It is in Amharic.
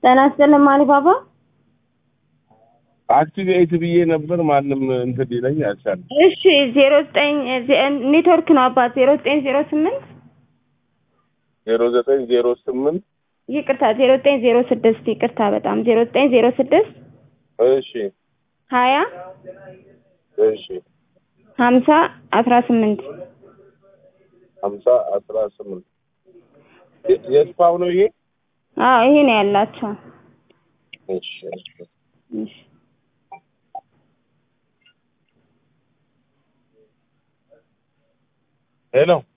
ጤና ይስጥልኝ አሊባባ። አክቲቬት ብዬ ነበር ማንም እንትን ሊለኝ አልቻለም። እሺ ዜሮ ዘጠኝ ኔትወርክ ነው አባት ዜሮ ዘጠኝ ዜሮ ስምንት ዜሮ ዘጠኝ ዜሮ ስምንት ይቅርታ ዜሮ ዘጠኝ ዜሮ ስድስት ይቅርታ በጣም ዜሮ ዘጠኝ ዜሮ ስድስት እሺ ሀያ እሺ ሀምሳ አስራ ስምንት ሀምሳ አስራ ስምንት የስፓው ነው ይሄ? አዎ ይሄ ነው ያላቸው። እሺ እሺ እሺ ሄሎ